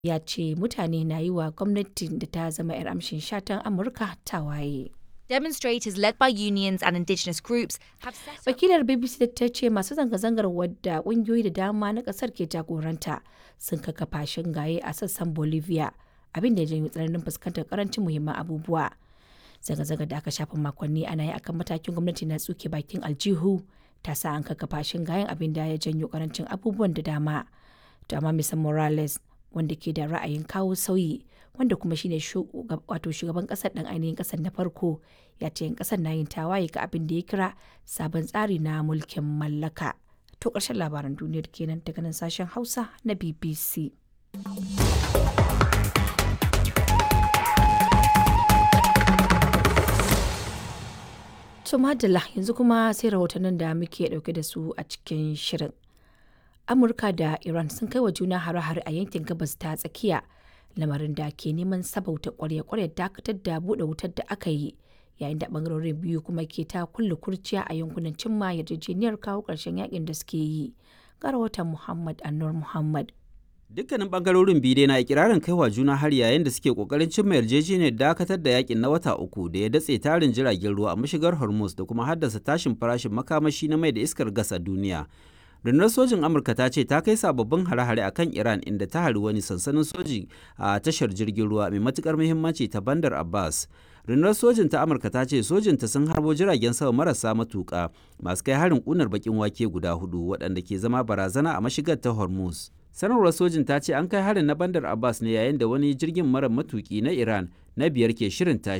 ya ce mutane na yi wa gwamnatin da ta zama 'yar amshin shatan Amurka tawaye. Demonstrators led by unions and indigenous groups have set up Wakilar BBC ta ce masu zanga-zangar wadda ƙungiyoyi da dama na ƙasar ke jagoranta sun kakkafa shingaye a sassan Bolivia abin da ya janyo tsananin fuskantar karancin muhimman abubuwa. Zanga-zangar da aka shafa makonni ana yi akan matakin gwamnati na tsuke bakin aljihu ta sa an kakkafa shingayen abin da ya janyo karancin abubuwan da dama. To amma Mr. Morales wanda ke da ra'ayin kawo sauyi wanda kuma shine wato shugaban kasar dan ainihin kasar na farko ya ce yan kasar na yin tawaye ga abin da ya kira sabon tsari na mulkin mallaka to ƙarshen labaran duniyar kenan daga nan sashen hausa na bbc to madalla yanzu kuma sai rahotannin da muke dauke da su a cikin shirin amurka da iran sun kai wa juna hare-hare a yankin gabas ta tsakiya lamarin da ke neman sabauta kwarya-kwarya dakatar da buɗe wutar da aka yi yayin da bangarorin biyu kuma ke ta kulle kurciya a yankunan cimma yarjejeniyar kawo ƙarshen yakin da suke yi ga rahoton muhammad annur muhammad Dukkanin bangarorin biyu dai na ikirarin kaiwa juna har yayin da suke kokarin cimma yarjejeniyar dakatar da yakin na wata uku da ya datse tarin jiragen ruwa a mashigar Hormuz da kuma haddasa tashin farashin makamashi na mai da iskar gas a duniya. rundunar sojin amurka ta ce ta kai sababbin hare-hare akan iran inda ta hari wani sansanin soji a tashar jirgin ruwa mai matukar muhimmanci ta bandar abbas rundunar sojin ta amurka ta ce sojinta sun harbo jiragen sama marasa matuka masu kai harin kunar bakin wake guda hudu waɗanda ke zama barazana a mashigar ta hormuz sanarwar sojin ta ce an kai harin na bandar abbas ne yayin da wani jirgin mara matuki na iran na biyar ke shirin tashi